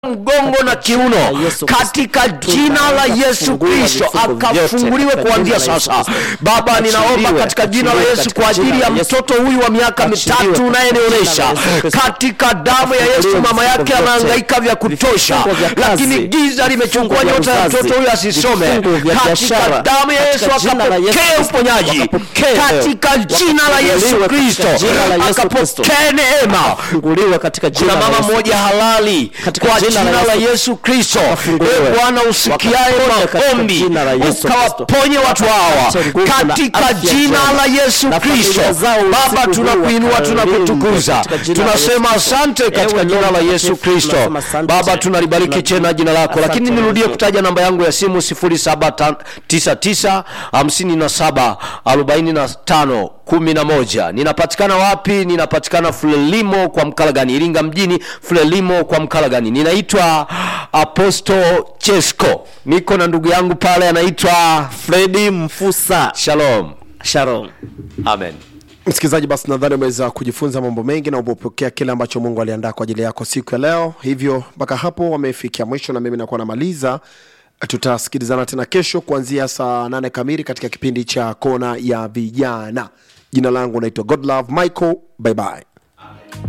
mgongo na kiuno Yesu Kristo. katika jina la Yesu Fungua Kristo, vifungo vyote akafunguliwe katika kuanzia jina la Yesu sasa. Kristo. Baba, ninaomba Achiliwe, katika jina la achiliwe Yesu katika kwa ajili jina ya la Yesu mtoto huyu wa miaka Achiliwe mitatu katika unayenionyesha jina la Yesu Kristo. katika damu ya Yesu, Afunguliwe mama yake vifungo vyote. amehangaika vya kutosha, Vifungo vya kazi. lakini giza limechukua Vifungo vya nyota ya uzazi. mtoto huyu asisome. Vifungo vya Katika biashara. damu ya Yesu Katika jina la Yesu akapokee Kristo. uponyaji, Wakapokee. katika jina la Yesu Wakafunguliwe Kristo katika jina la Yesu Kristo. akapokee neema funguliwe katika jina kuna la mama Yesu. mmoja halali Katika kwa jina jina la la Yesu. Yesu Kristo. Wafunguliwe. Ee Bwana usikiaye Wakaponye katika maombi jina la Yesu ukawaponye watu hawa Wakapate nguvu na katika afya jina njema. la Yesu Na Kristo. familia zao Baba, usiku huu tunakuinua wakalindwe tunakutukuza, katika jina la tunasema Yesu Kristo. asante katika Ewe jina la Mungu Yesu mtakatifu, Kristo. tunasema asante. Baba, tunalibariki Tunajua. tena jina lako, Asante lakini nirudie Mungu. kutaja namba yangu ya simu 0799 57 45 11. Ninapatikana wapi? Ninapatikana Frelimo kwa Mkalagani, Iringa mjini, Frelimo kwa Mkalagani. Ninaitwa Apostle Chesko, niko na ndugu yangu pale anaitwa Fredi Mfusa. Shalom. Shalom. Amen. msikilizaji basi nadhani umeweza kujifunza mambo mengi na umepokea kile ambacho mungu aliandaa kwa ajili yako siku ya leo hivyo mpaka hapo wamefikia mwisho na mimi nakuwa namaliza tutasikilizana tena kesho kuanzia saa nane kamili katika kipindi cha kona ya vijana jina langu naitwa godlove michael bye bye